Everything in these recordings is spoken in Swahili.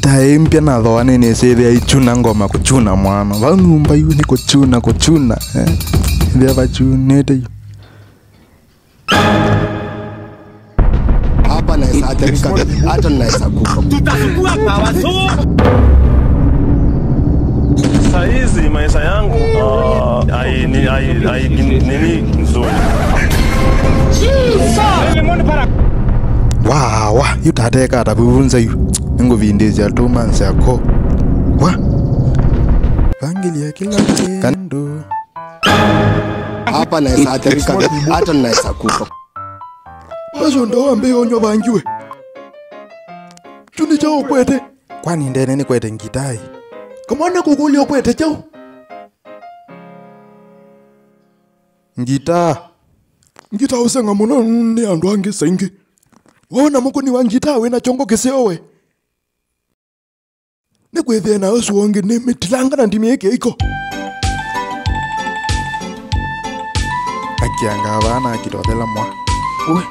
ngita impya nathoane nisithia ichuna ngoma kuchuna mwana vanumba yu ni kuchuna kuchuna eh? ithia vachunite yu hapa naweza athirika hata naweza kufa Saa hizi maisha yangu ah, hai- ni- hai- hai- nini nzuri. wawa yu tatekata vivunza yu ninguvindisya two months yako wa vangilia kila kendo hapa naweza athirika hata naweza kufa acio ndo wambe onyo vangiwe chuni chao kwete kwani ndene ni kwete ngitai kamwana kukulio kwete chao ngita ngita usenga muno ni andu angi saingi wona mukuni wa ngita wina chongo kiseowe ni kwithia na ucio wangi ni mitilanga na ndimi iki iko akianga vana akitothela mwa we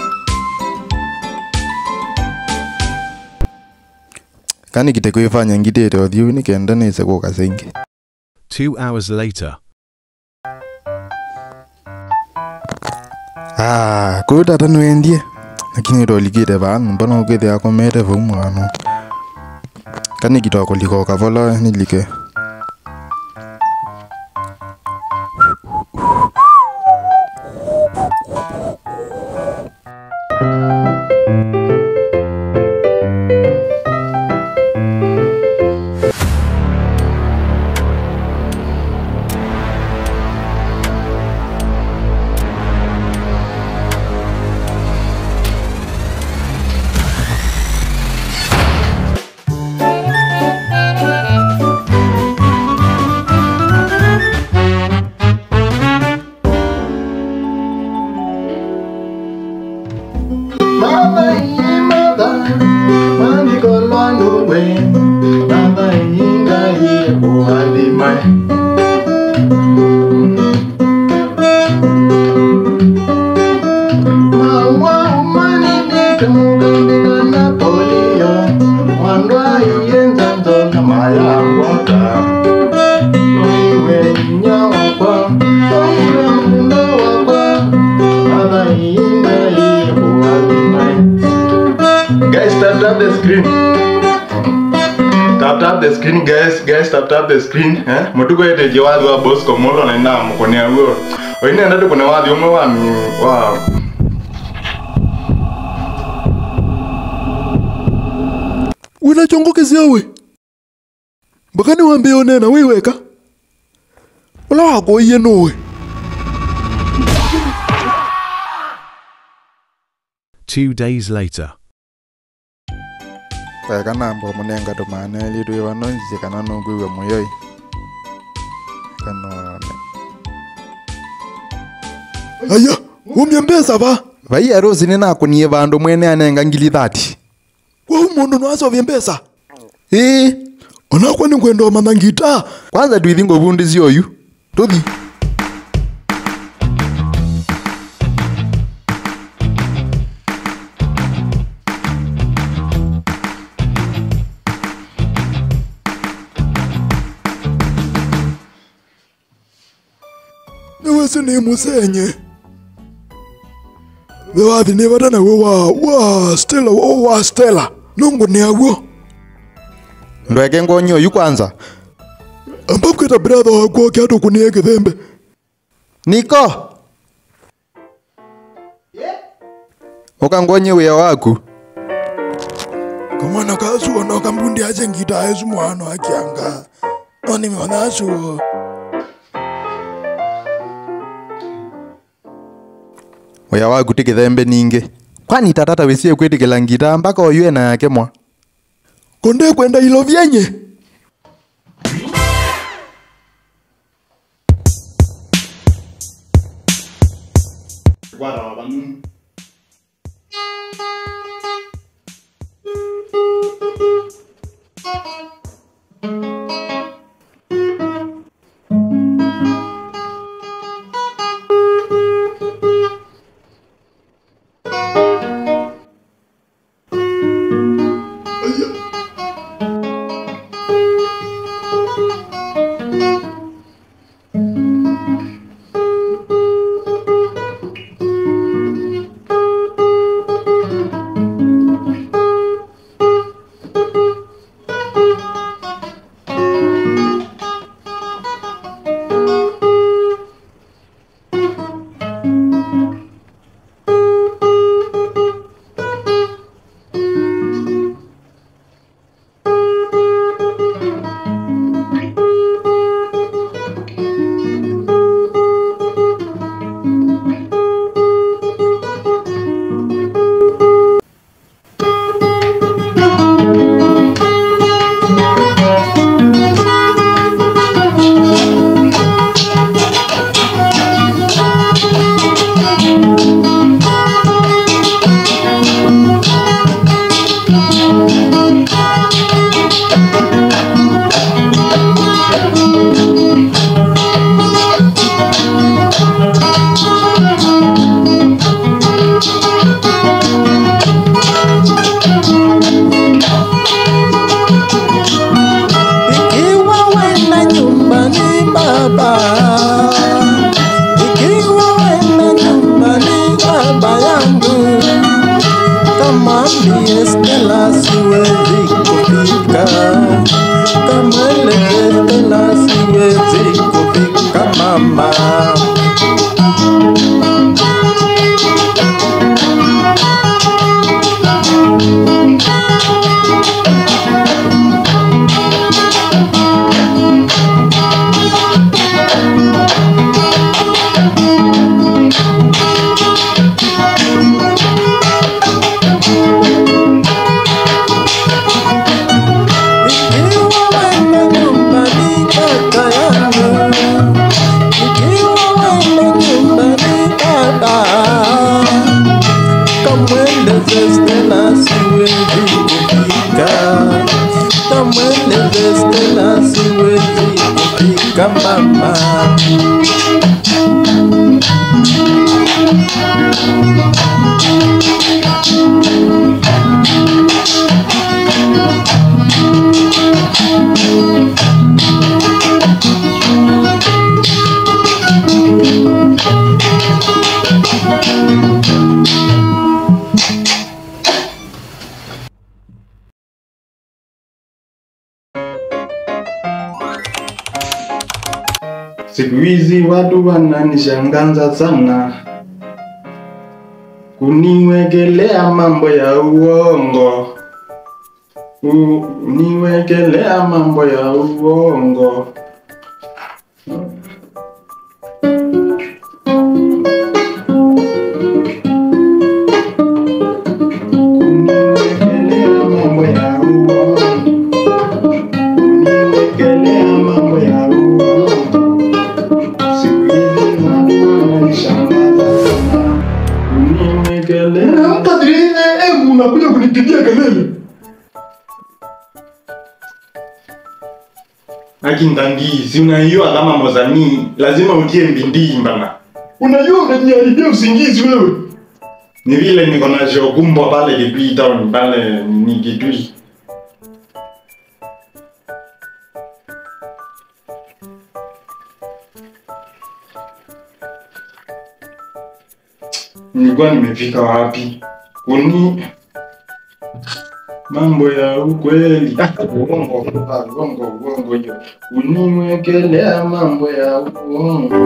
kani kite kwifanya ngitite uthiu ni kenda nise guka singi Two hours later. ah kuu tata niwendie lakini tolikite vanu mbona ukithia akomete vau mwana kani kitoko likoka vola nilike Mother, ye mother, mandiko lwangu we, mother inga ye uhalima. Maua umani nike mugambika na polio, mwandwa iyenza nzonga maya waka. Oiwe nyawakwa, oiwe munda wakwa, mother inga ye uhalima. Guys, tap tap the screen. Tap tap the screen, guys. Guys, tap tap the screen. Eh? Mutuko ete je wathi wa Bosco Molo na ina mukonia huo. Oine enda tu kuna wathi umwe wa mi wa wina chongo kiseowe mpaka niwambe onena wiweka ula wakoiye nuwe Two days later. weka namba munenga tumane litu ivanonzie kana nukwiwe muyoi kanone aya umya mbesa va vai arosi ninakunie vandu mwene anenga ngili thati wau mundu nwasovye mbesa ii onakwa ninkwenda omana ngita kwanza twithi nguvundisi oyu tuthi niwesi ni musenye viwathi ni vata nawe wa wa stela o wa stela nungu ni aguo ndweke ngonyi oyu kwanza amba kwita bratha wakwa kiatu kunie kithembe niko ukangonye wia waku kamwana kasuo no kambundi ache ngita aesu mwana akianga noni mwana asuo wia waku ti kithembe ningi kwani tatata wisie kwitikila ngita mpaka oyue na yake mwa konde kwenda ilo vyenye Ikiwa wenda nyumbani baba, ikiwa wenda nyumbani baba yangu, kama ndiye Stella siwezi kufika, kama ile Stella siwezi kufika mama. Ikiwa wenda nyumbani kaka yangu, ikiwa wenda nyumbani baba, kamweleze Stella siwezi kufika, kamweleze Stella siwezi kufika mama. Siku hizi watu wananishangaza sana, kuniwekelea mambo ya uongo, kuniwekelea mambo ya uongo. Kuniwekelea mambo ya uongo, kuniwekelea mambo ya uongo. Siku hizi watu wananishangaza sana. Uniwekelea. Hata vile eh, unakuja kunipigia kelele. Akindangi, si unaiyo kama mozani, lazima utie mbindii mbana. Unajua unajiharibia usingizi wewe. Ni vile niko na shokumbwa pale Kitui town pale ni Kitui. Nilikuwa nimefika wapi? Kuni mambo ya ukweli. Ah, uongo, ah, uongo, uongo hiyo. Uniwekelea mambo ya uongo.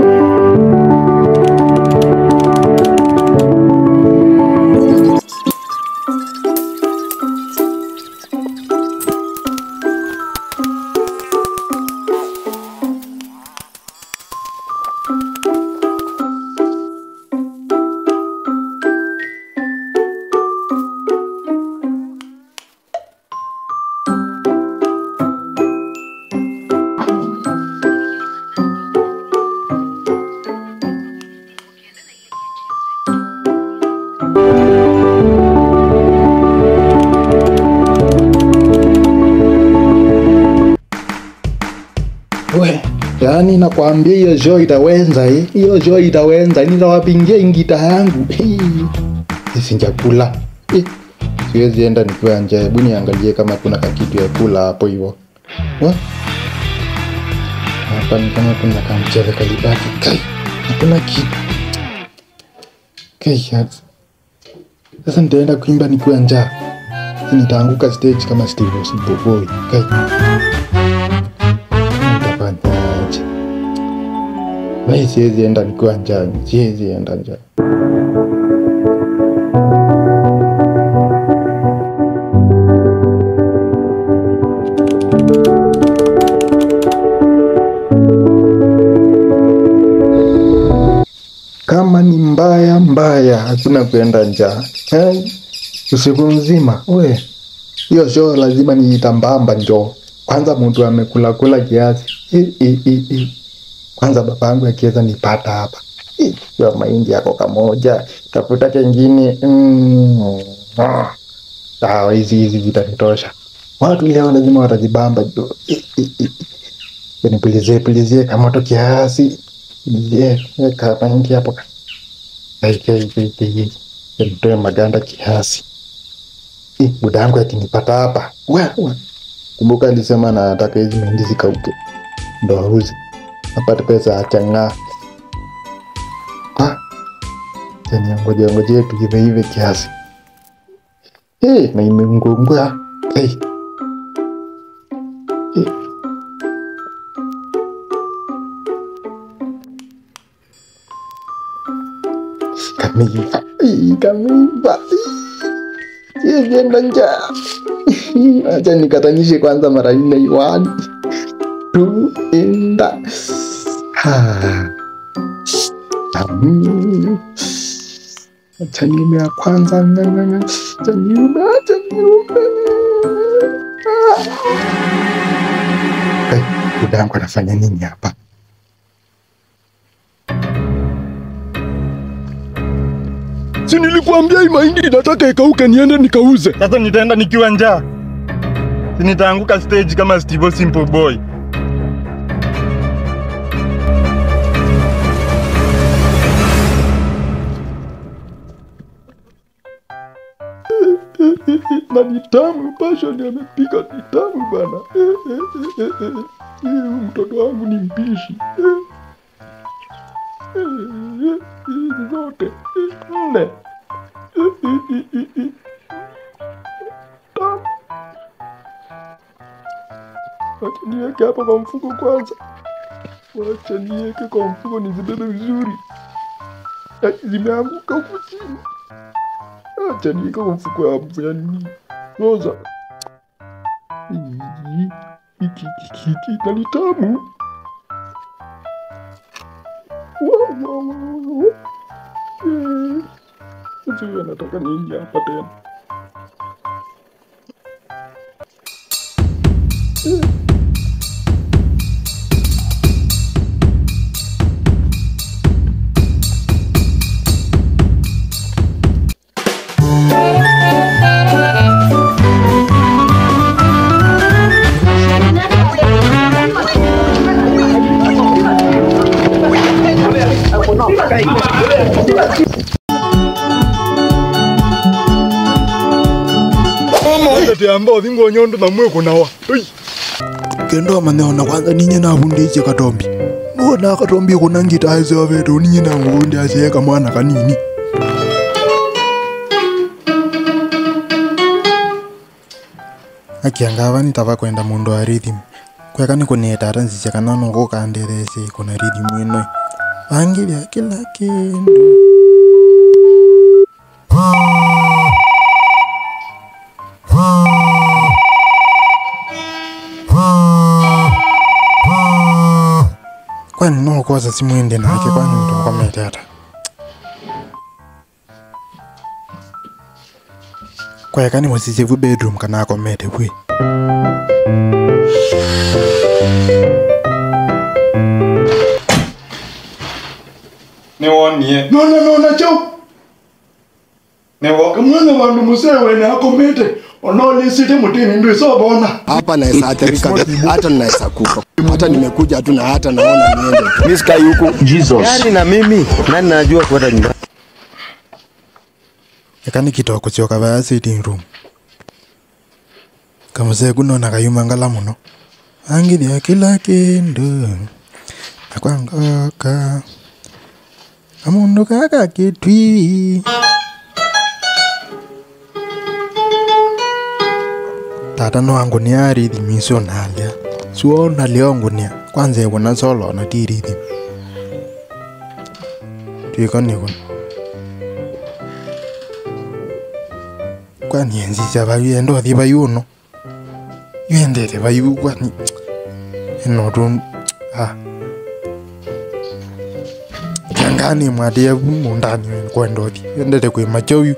We, yaani nakwambia hiyo show itawenza eh. Hiyo show itawenza. Nitawapingia ingita yangu. Hii si chakula. Eh, Siwezi enda nikiwa nje. Hebu niangalie kama kuna kakitu ya kula hapo hivyo. Wa? Hapa ni kama kuna kamchele kalibaki. Kai. Hakuna kitu. Kai. sasa. Sasa nitaenda kuimba nikiwa njaa. Nitaanguka stage kama Steve Boy. Kai. Nitafanyaje? Mimi siwezi enda nikiwa njaa, siwezi enda njaa. Kama ni mbaya mbaya, hakuna kuenda njaa eh? Usiku mzima we, hiyo show lazima niitambamba njoo. Kwanza mtu amekula kula kiasi I, i, i, i. Kwanza baba yangu akiweza nipata hapa I, hiyo mahindi yako kamoja, tafuta kengine mm. ah. Sawa, hizi hizi zitanitosha. Watu leo lazima watajibamba jo. I, i, i. Nipilizie pilizie kamoto kiasi, pilizie weka mahindi hapo nitoe maganda kiasi. Ih, buda yangu akinipata hapa Wa, wa. kumbuka alisema nataka hizi mahindi zikauke ndo auze apate pesa ya chang'aa Ah, tena ngoja ngoja tuive ive kiasi hey, na imeungungua hey. Hey. Kameiva, Ih, kameiva sienda njaa acha nikatanishe kwanza mara nne one two enda Ha. Tamu. acha niume ya kwanza nganganga acha niume acha niume Ah. Eh, dada yangu anafanya nini hapa Si nilikuambia hii mahindi inataka ikauke niende nikauze. Sasa nitaenda nikiwa njaa, si nitaanguka stage kama Steve Simple Boy. na ni tamu, passion amepika ni tamu bana. Eh, eh, eh, eh, eh. Eh, Mtoto wangu ni mpishi. Eh. Eh, eh, hizi zote eh, nne. Eh, eh, eh, eh, eh. Tamu. Wacha niweke hapa kwa mfuko kwanza. Wacha niweke kwa mfuko nizibebe vizuri. Eh, Zimeanguka huku chini. Acha niweke kwa mfuko ya ya nini? Roza. Hii, Hiki hiki hiki na ni tamu. Wow, wow, wow, wow. Eh, Sasa huyu anataka nini hapa tena? Tete ambao thingo nyondo na mwe kunawa. Ui. Kendo maneona kwanza ninye na bundiche katombi. Ngona katombi kuna ngita hizo vetu ninye na ngundi asieka mwana kanini. akiangava nitava kwenda mundu wa rhythm kweka nikunietata nzicha kana noko kanderese kuna rhythm ino vangilya kila kindu kwani nokoza simwende nake kwani mtokomete kweka nimusise vu bedroom kana akomete vwe Niwonie. nona nona chau Niwo. kamwana vandu musewene akomete onolisite mutini ndwisobona hapa naweza athirika hata naweza kufa hata nimekuja tu na hata naona niende tu. Mimi sikai huku. Jesus. Yaani na mimi nani najua kuenda nyumbani. ekani kitoko choka vaya sitting room kamusee kunona kayuma ngala muno angithia kila kindu nakwangoka kamundu kaka kitwi tata noangunia arithimicio nalya suo nalia ongunia kwanza ewona solona ti rithim twikoni kuno kwani enzicha vayu endothi vayu uno yuendete vayu kwani enotu ah jangani mwadia mundani wen kwendothi endete kwi machoyu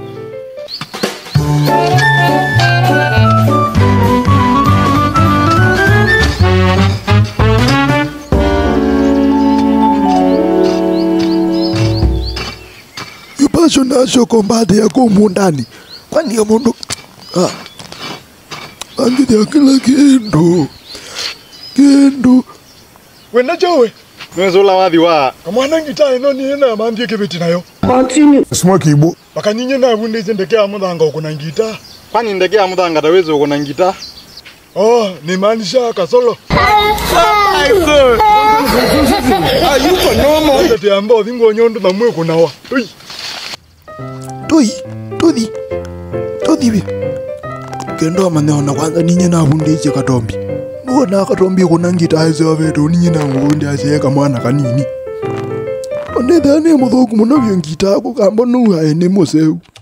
ipasho nasho kombate yako mundani kwani ya mundu ah. angithia kila kindu kindu wena jowe nwezula wathi wa kamwana ngita ino niä na mambie kä bä ti nayo smoke ibu bakanyinye nabundä ice ndeke ya må thanga å kå na ngita kwani ndege ya muthangata wezi uko na ngita oh, nä maanisha kasolo ndete ya mbothi ngonyondu na mwä kå nawa tui tui tuthi tuthi vi kendo maneona kwanza ninye nabundä ice katombi nuona katombi kå na ngita aceovetå ninye nangåbundä aceeka mwana kanini onethea nä må thå ku må no vio ngita gå kamba nu ae nä må seu